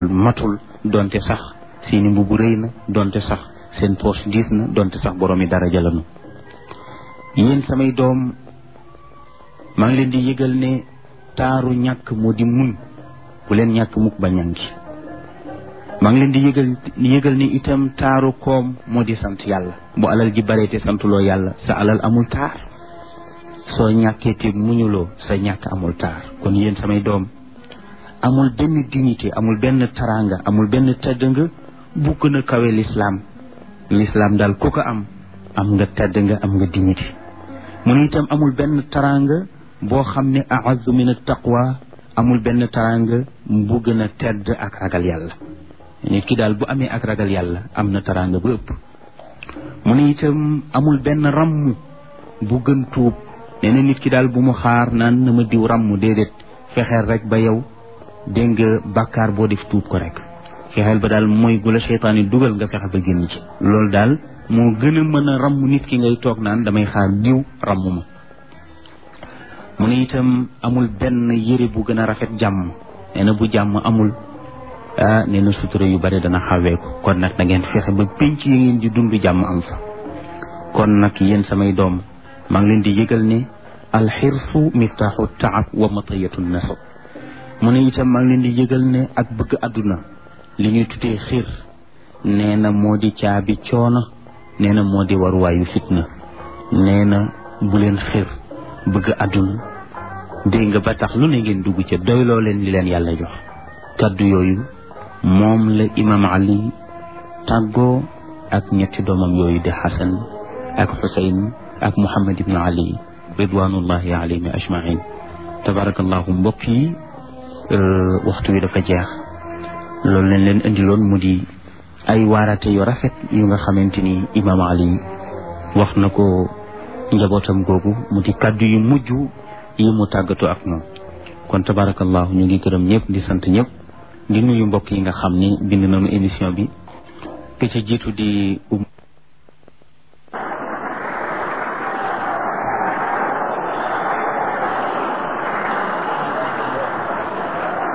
matul donte sax seeni mbubu rëy na donte sax seen poche diis na donte sax boroomi daraja lanu yéen samay doom maa ngi leen di yëgal ne taaru ñàkk moo di muñ bu leen ñàkk mukk ba ñàngi maa ngi leen di yëgal yëgal ni itam taaru koom moo di sant yàlla bu alal ji bare te santuloo yàlla sa alal amul taar soo ñàkkee te muñuloo sa ñàkk amul taar kon yéen samay doom amul benn dignité amul benn taranga amul benn tedd nga bu gën a kawe lislaam lislaam daal ku ko am am nga tedd nga am nga dignité mu ne itam amul benn taranga boo xam ne a'azzu min at-taqwa amul benn taranga bu gën a tedd ak ragal yàlla nit ki daal bu amee ak ragal yàlla am na taranga bu ëpp mu ne itam amul benn ramm bu gën tuub nee na nit ki daal bu mu xaar naan na ma diw ramm déedéet fexeel rek ba yow dégg nga bàkkaar boo def tuub ko rek fexeel ba daal mooy gu la seytaan yi dugal nga fexe ba génn ci loolu daal moo gën a mën a ramm nit ki ngay toog naan damay xaar diw ramm ma mu ne itam amul benn yére bu gën a rafet jàmm nee na bu jàmm amul ah nee na sutura yu bari dana xawee ko kon nag da ngeen fexe ba pénc yi ngeen di dund jàmm am fa kon nag yéen samay doom maa ngi leen di yëgal ne alxirsu miftaaxu taab wa matayatu nasab mu ne itam maa ngi leen di yëgal ne ak bëgg àdduna li ñuy tuddee xir nee na moo di caabi coono nee na moo di waruwaayu fitna nee na bu leen xir bëgg àdduna dégg nga ba tax lu ne ngeen dugg ca doyloo leen li leen yàlla jox kaddu yooyu moom la imam ali tàggoo ak ñetti doomam yooyu di xasan ak xusayn ak muhammad ibnu ali ridwanullahi alayhim ajmain tabarakallahu mbokk yi waxtu wi dafa jeex loolu leen leen indiloon mu di ay waarate yu rafet yu nga xamante ni imam ali wax na ko njabootam googu mu di kaddu yu mujj yi mu tàggatoo ak moom kon tabarakallahu ñu ngi gërëm ñëpp di sant ñëpp di nuyu mbokk yi nga xam ni bind nañu émission bi ke ca jiitu di